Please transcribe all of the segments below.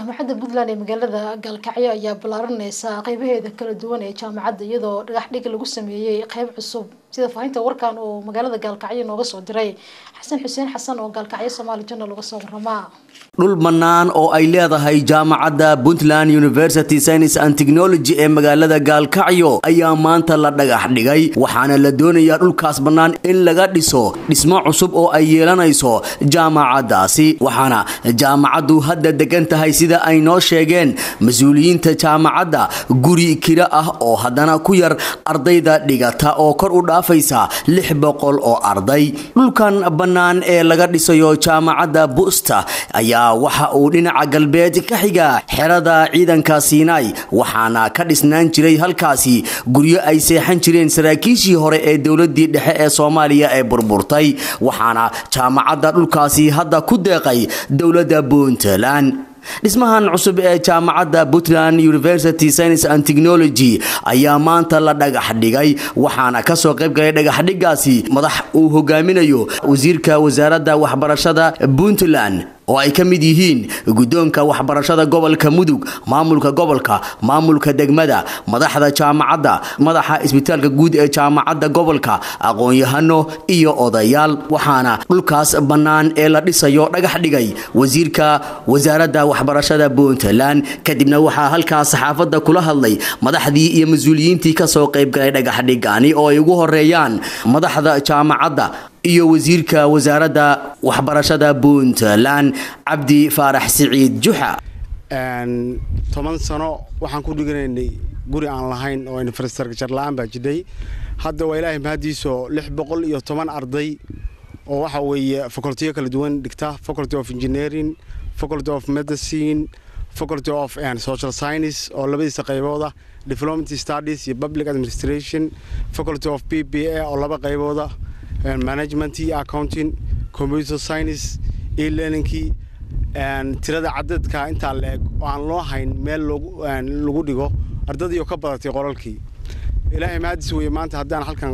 jaamacadda puntland ee magaalada gaalkacyo ayaa ballaaraneysa qeybaheeda kala duwan ee jaamacadda iyadoo dhagax dhig lagu sameeyey qeyb cusub sida faahinta warkan uu magaalada gaalkacyo nooga soo diray xasan xuseen xasan oo gaalkacyo somaali journal uga soo waramaa dhul bannaan oo ay leedahay jaamacadda puntland university science and technology ee magaalada gaalkacyo ayaa maanta la dhagax dhigay waxaana la doonayaa dhulkaas bannaan in laga dhiso dhismo cusub oo ay yeelanayso jaamacaddaasi waxaana jaamacaddu hadda degan tahay sida ay noo sheegeen mas-uuliyiinta jaamacadda guri kiro ah oo haddana ku yar ardayda dhigata oo kor u dhaafaysa lix boqol oo arday dhulkan bannaan ee laga dhisayo jaamacadda busta ayaa waxa uu dhinaca galbeed ka xiga xerada ciidanka siinay waxaana ka dhisnaan jiray halkaasi guryo ay seexan jireen saraakiishii hore ee dowladii dhexe ee soomaaliya ee burburtay waxaana jaamacadda dhulkaasi hadda ku deeqay dowladda puntland dhismahan cusub ee jaamacadda puntland university science and technology ayaa maanta la dhagax dhigay waxaana kasoo qayb galay dhagaxdhigaasi madax uu hogaaminayo wasiirka wasaaradda waxbarashada puntland oo ay ka mid yihiin guddoonka waxbarashada gobolka mudug maamulka gobolka maamulka degmada madaxda jaamacadda madaxa isbitaalka guud ee jaamacadda gobolka aqoon-yahano iyo odayaal waxaana dhulkaas bannaan ee la dhisayo dhagax dhigay wasiirka wasaaradda waxbarashada puntland kadibna waxaa halkaas saxaafadda kula hadlay madaxdii iyo mas-uuliyiintii kasoo qayb galay dhagaxdhigani oo ay ugu horeeyaan madaxda jaamacadda iyo wasiirka wasaaradda waxbarashada puntland cabdi faarax siciid juxa toban sano waxaan ku dhiganaynay guri aan lahayn oo infrastructure la-aan baa jidhay hadda waa ilaahay mahadiiso lix boqol iyo toban arday oo waxa weeye facultiyo kala duwan dhigta faculty of engineering faculty of medicine faculty of social science oo labadiisa qaybooda development studies iyo public administration faculty of p p a oo laba qaybooda management iyo accounting computer science e-learningkii tirada cadadka intaa la eg oo aan loo hayn meel lagu dhigo ardadii oo ka badatay qolalkii ilaahay mahadis weye maanta haddaan halkan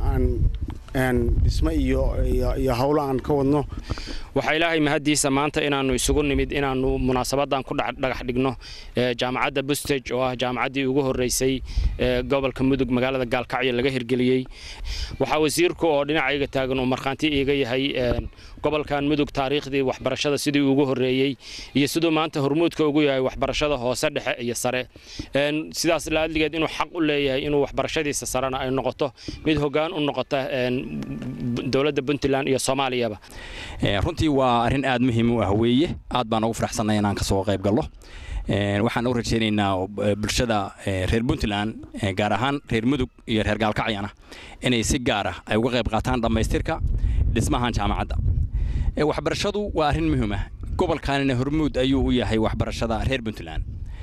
dhismo iyo iyo howlo aan ka wadno waxaa ilaahay mahaddiisa maanta inaannu isugu nimid inaannu munaasabadan ku dhagax dhigno jaamacadda bustage oo ah jaamacaddii ugu horreysay gobolka mudug magaalada gaalkacyo laga hirgeliyey waxaa wasiirku oo dhinacayga taagan uu markhaanti iiga yahay gobolkan mudug taariikhdii waxbarashada sidii ugu horreeyey iyo siduu maanta hormuudka ugu yahay waxbarashada hoose dhexe iyo sare sidaas laadligeed inuu xaq u leeyahay inuu waxbarashadiisa sarena ay noqoto mid hoggaan u noqota dowladda puntland iyo soomaaliyaba runtii waa arrin aad muhiim u ah weeye aad baan ugu faraxsannay inaan kasoo qayb gallo waxaan u rajaynaynaa bulshada reer puntland gaar ahaan reer mudug iyo reer gaalkacyana inay si gaar ah ay uga qayb qaataan dhammaystirka dhismahan jaamacadda waxbarashadu waa arrin muhiim ah gobolkanina hormuud ayuu u yahay waxbarashada reer puntland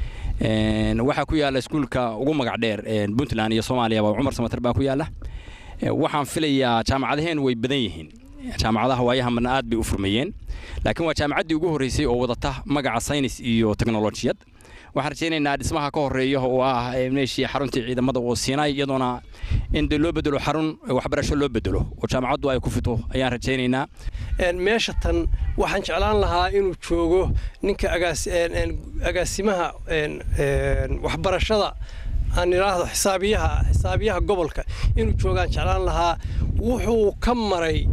waxaa ku yaalla iskuulka ugu magac dheer puntland iyo soomaaliyaba cumar samater baa ku yaalla waxaan filayaa jaamacadaheen way badan yihiin jaamacadaha waayahamana aad bay u furmayeen laakiin waa jaamacaddii ugu horreysay oo wadata magaca saynis iyo teknolojiyad waxaan rajaynaynaa dhismaha ka horeeya oo ah meeshii xaruntii ciidamada oo siinay iyadoona in de loo bedelo xarun waxbarasho loo bedelo oo jaamacaddu ay ku fito ayaan rajaynaynaa meesha tan waxaan jeclaan lahaa inuu joogo ninka agaasimaha waxbarashada aan idhaahdo xisaabiyaha xisaabiyaha gobolka inuu joogaan jeclaan lahaa wuxuu ka maray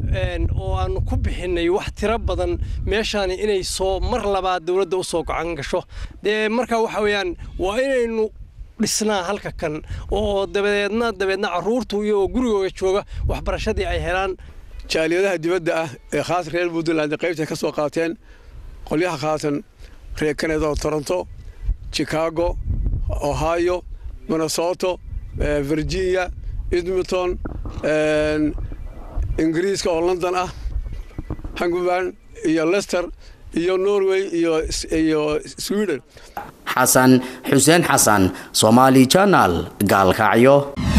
oo aanu ku bixinay wax tiro badan meeshaani inay soo mar labaad dowladda u soo gocan gasho dee markaa waxa weeyaan waa inaynu dhisnaa halka kan oo dabadeedna dabeedna carruurtu iyagoo gurigooga jooga waxbarashadii ay helaan jaaliyadaha dibadda ah ee khaas reer puntland qaybtay ka soo qaateen qolyaha khaatan reer canada oo toronto chicago ohio minnesoto virginia edmonton ingiriiska oo london ah hunguband iyo lester iyo norway iyo sweden xasan xuseen xasan somaali janal gaalkacyo